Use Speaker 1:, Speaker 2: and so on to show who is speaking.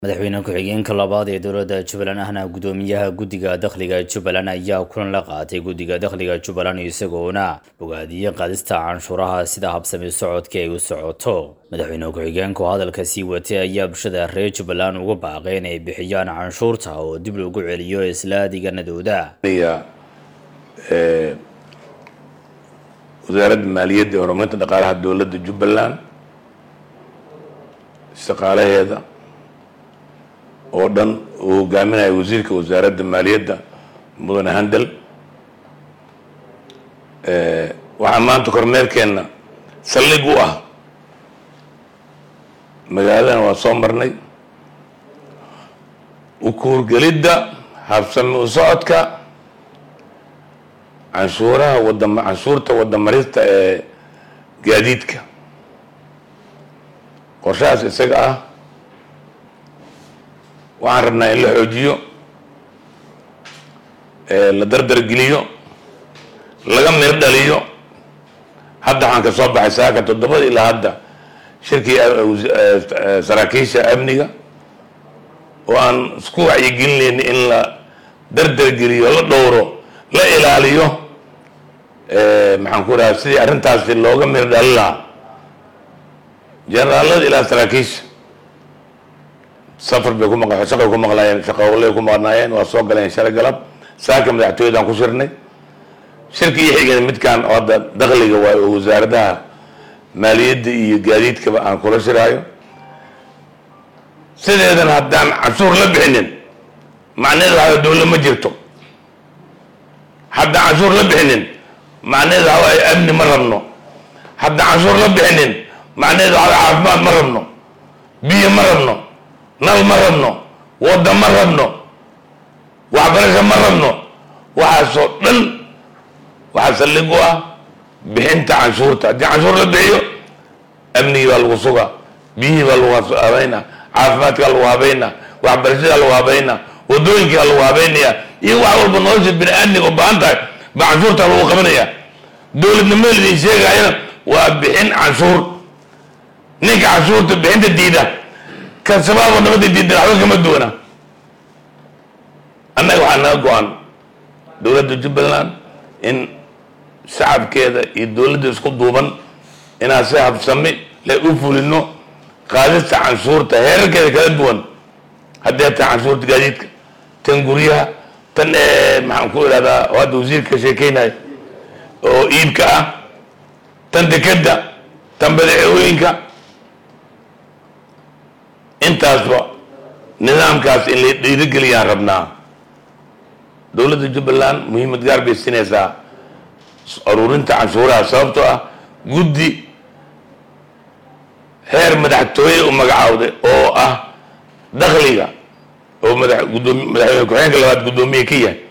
Speaker 1: madaxweyne ku-xigeenka labaad ee dowladda jubbaland ahna guddoomiyaha guddiga dakhliga jubbaland ayaa kulan la qaatay guddiga dakhliga jubbaland isagoona bogaadiyey qaadista canshuuraha sida habsami socodka ay u socoto madaxweyne ku-xigeenka oo hadalka sii watay ayaa bulshada reer jubbaland uga baaqay inay bixiyaan canshuurta oo dib loogu celiyo isla deegaanadooda
Speaker 2: wasaaradda maaliyadda ee horumarinta dhaqaalaha dowladda jubbaland shaqaalaheeda oo dhan uu hogaaminayo wasiirka wasaaradda maaliyadda mudane handel waxaa maanta kormeerkeenna saldhig u ah magaaladana waa soo marnay ukuurgelidda habsami u socodka canshuuraha wadam canshuurta wadamarista ee gaadiidka qorshahaas isaga ah waxaan rabnaa in la xoojiyo la dardargeliyo laga mir dhaliyo hadda waxaan ka soo baxay saaka toddobada ilaa hadda shirkii saraakiisha amniga oo aan isku wacyigelinayna in la dardargeliyo la dhowro la ilaaliyo maxaan ku dhaha sidii arrintaasi looga mir dhali lahaa generaalada ilaa saraakiisha safar bay ku maq shaqay ku maqlaayeen shaqowlay ku maqnaayeen waa soo galeen shalay galab saaka madaxtooyadaan ku shirnay shirki iyo xigeen midkaan oo hadda dakhliga waay oo wasaaradaha maaliyadda iyo gaadiidkaba aan kula shiraayo sideedan haddaan canshuur la bixinin macnaheedu waxaa dowla ma jirto haddaan canshuur la bixinin macnaheedu waxa waaye amni ma rabno haddaan canshuur la bixinin macnaheedu waxa caafimaad ma rabno biyo ma rabno nal ma rabno wadda ma rabno waxbarasho ma rabno waxaasoo dhan waxaa saldhig u ah bixinta canshuurta haddii canshuur la bixiyo amnigii baa lagu sugaa biyihii baa lagu habeynaa caafimaadkaa lagu habeynaa waxbarashadaa lagu habeynaa wadooyinkaa lagu habeynaya iyo wax walba nolosha bini aadmiga u baahan tahay baa canshuurtaa lagu qabanaya dowladnimada idin sheegayana waa bixin canshuur ninka canshuurta bixinta diida ka shabaabo nabada diidan waxba kama duwana annaga waxaa naga go-an dowladda jubbaland in shacabkeeda iyo dowladda isku duuban inaan si habsami le u fulino qaadista canshuurta heerarkeeda kala duwan haddee tahay canshuurta gaadiidka tan guryaha tan maxaan ku ihahdaa oo hadda wasiirka ka sheekeynayo oo iibka ah tan dekeda tan badeecooyinka intaasba nidaamkaas in la dhiirigeliyaan rabnaa dowladda jubbaland muhiimad gaar bay siinaysaa aruurinta canshuuraha sababtoo ah guddi heer madaxtooye u magacaawday oo ah dakhliga oo mada gudoomi madaxweyne ku-xigeenka labaad guddoomiye ka yahay